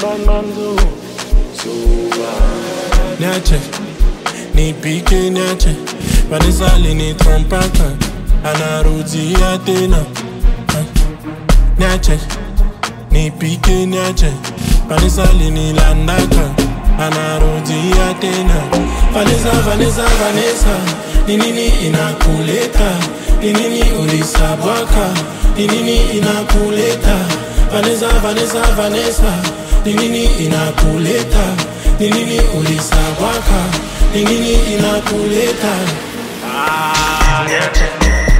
bad man so so bad. Niache, nipike niache, Vanessa lini trompaka, anarudia tena. Niache, nipike niache, Vanessa lini landaka, anarudia tena. Vanessa, Vanessa, Vanessa, ni nini inakuleta? Ni nini ulisabwaka? Ni nini inakuleta? Vanessa, Vanessa, Vanessa, ni nini inakuleta? Ni nini ulisabwaka? Ni nini inakuleta? Ah, niache.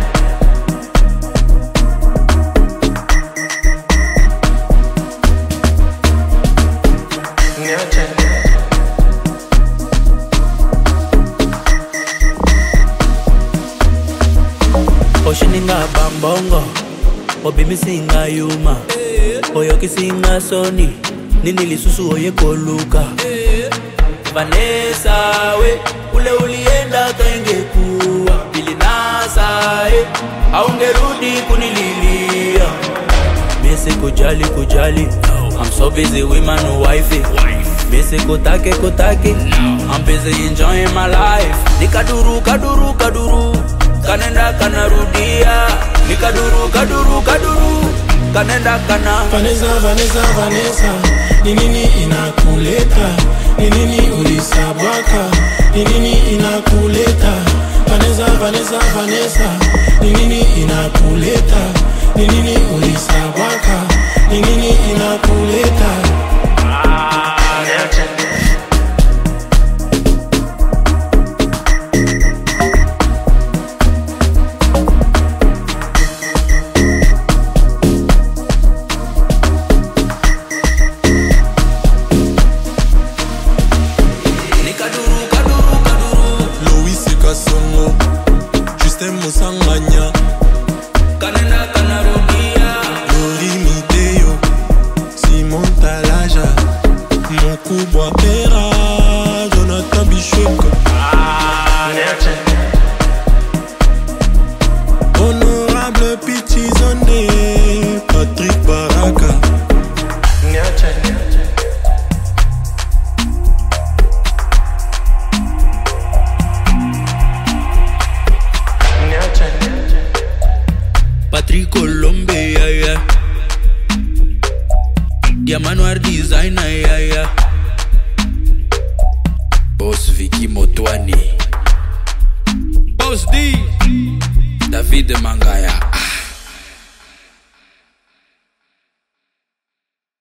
Niache. oshininga bambongo obimisinga yuma oyokisinga soni nini lisusu oyekoluka vanesa we ule ulienda kaingekuwa pilinasa e aungerudi kunililia misi kujali kujali I'm so busy with my new wifey Missy kutake kutake I'm busy enjoying my life Nikaduru kaduru kaduru Kanenda kanarudia Nikaduru kaduru kaduru Kanenda kana Vanessa, Vanessa, Vanessa, ni nini inakuleta? Ni nini ulisabwaka? Ni nini inakuleta? Vanessa, Vanessa, Vanessa, ni nini inakuleta? Ni nini ulisabwaka? Ni nini inakuleta? Ah, niache. Nikaduru kaduru kaduru Louis Kasongo, Justin Musanganya, Kanenda kanarudia Lori Miteo, Simon Talaja, Mokubwa Pera, Jonathan Bishop, Ah, niache. Honorable Pichizone, Patrick Baraka. Niache. Niache. Niache. Niache. Patrick Colombe yeah, yeah. Diamanoir designer yeah, yeah. Boss Vicky Motwani Boss D David Mangaya